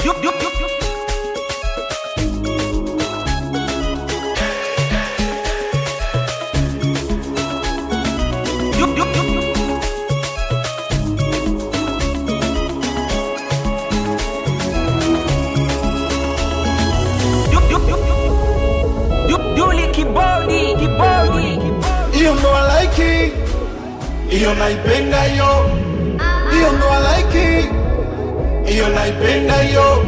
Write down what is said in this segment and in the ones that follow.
Duli kibodi kibodi hiyo ndo alaiki hiyo naipenda hiyo hiyo ndo alaiki hiyo naipenda hiyo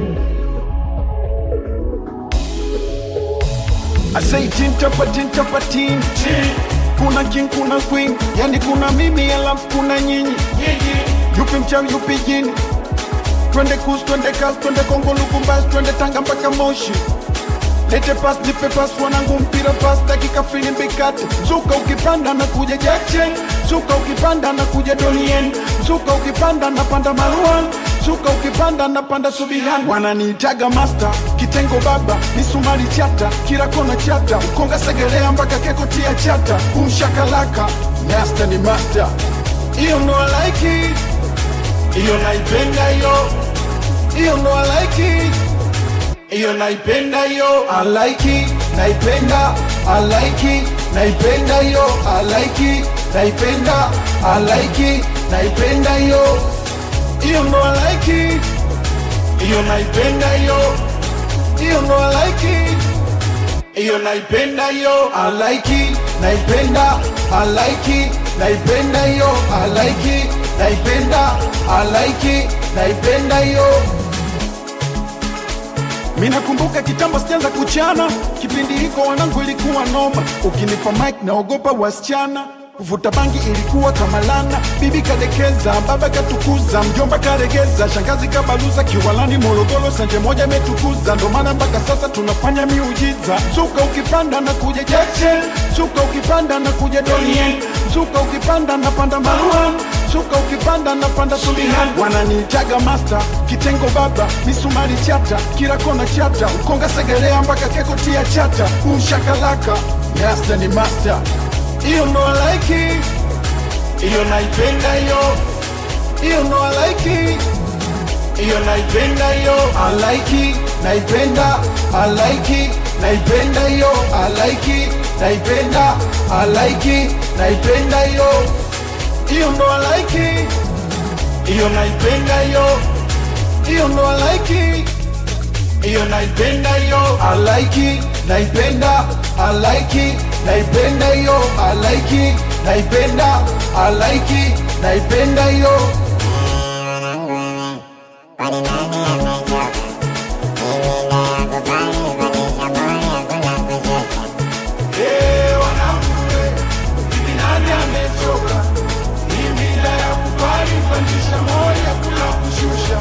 I say tin tapa tin tapa tin kuna king kuna queen yani kuna mimi alafu kuna nyinyi yupi mchawi yupi jini twende kus twende kas twende kongo lukumbasi twende tanga mpaka moshi lete pas nipe pas wanangu mpira pas dakika filimbi kati zuka ukipanda na kuja jackchen zuka ukipanda na kuja donien zuka ukipanda na panda maruan zuka ukipanda na panda subihan wananiitaga master kitengo baba misumari chata kila kona chata ukonga segelea mpaka keko tia chata kumshakalaka master ni master hiyo ndo alaiki hiyo naipenda hiyo hiyo ndo alaiki hiyo naipenda hiyo I like it, naipenda I like it, naipenda hiyo I like it, naipenda I like it, naipenda hiyo hiyo ndo I like it, hiyo naipenda hiyo hiyo ndo I like it, hiyo naipenda hiyo I like it, naipenda I like it, naipenda hiyo I like it, naipenda I like it, naipenda hiyo Minakumbuka kitambo sijaanza kuchana, kipindi hiko wanangu ilikuwa noma. Ukinipa mic naogopa wasichana, kuvuta bangi ilikuwa kama lana. Bibi kadekeza, baba katukuza, mjomba karegeza, shangazi kabaluza, kiwalani Morogoro sanje moja imetukuza. Ndo maana mpaka sasa tunafanya miujiza. Zuka ukipanda na kuja Jackson, zuka ukipanda na kuja Donien, zuka ukipanda na panda Maruan Suka ukipanda na panda Subihan wananiitaga master kitengo baba misumari chata kila kona chata ukonga segelea mpaka keko tia chata umshakalaka master ni master hiyo ndo alaiki hiyo naipenda hiyo hiyo ndo alaiki hiyo naipenda hiyo alaiki naipenda alaiki naipenda hiyo alaiki naipenda alaiki naipenda hiyo hiyo ndo alaiki hiyo naipenda hiyo hiyo ndo alaiki hiyo naipenda hiyo alaiki naipenda alaiki naipenda hiyo alaiki naipenda alaiki naipenda hiyo Eh, wanangu, eh, hivi nani amechoka? Hii mila ya kubali pandisha moyo kuna kushusha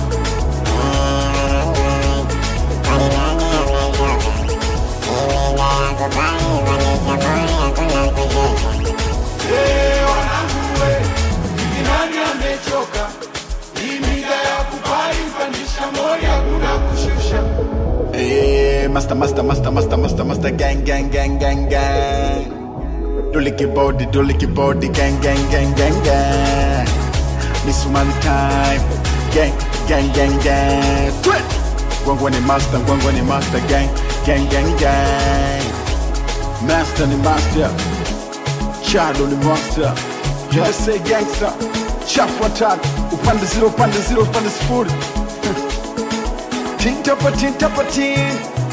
Eh, wanangu, eh, hivi nani amechoka? Hii mila ya kubali pandisha moyo kuna kushusha Eh, master, master, master, master, master, master, gang, gang, gang, gang, gang. Duliki body, duliki body, gang, gang, gang, gang, gang. Miss Money time, gang, gang, gang, gang. Twit. Gwangwa ni master, gwangwa ni master, gang, gang, gang, gang. Master ni master, shadow ni monster. Yes, say gangster, chafu watatu, upande zero, upande zero, upande sifuri. Tin tapa tin tapa tin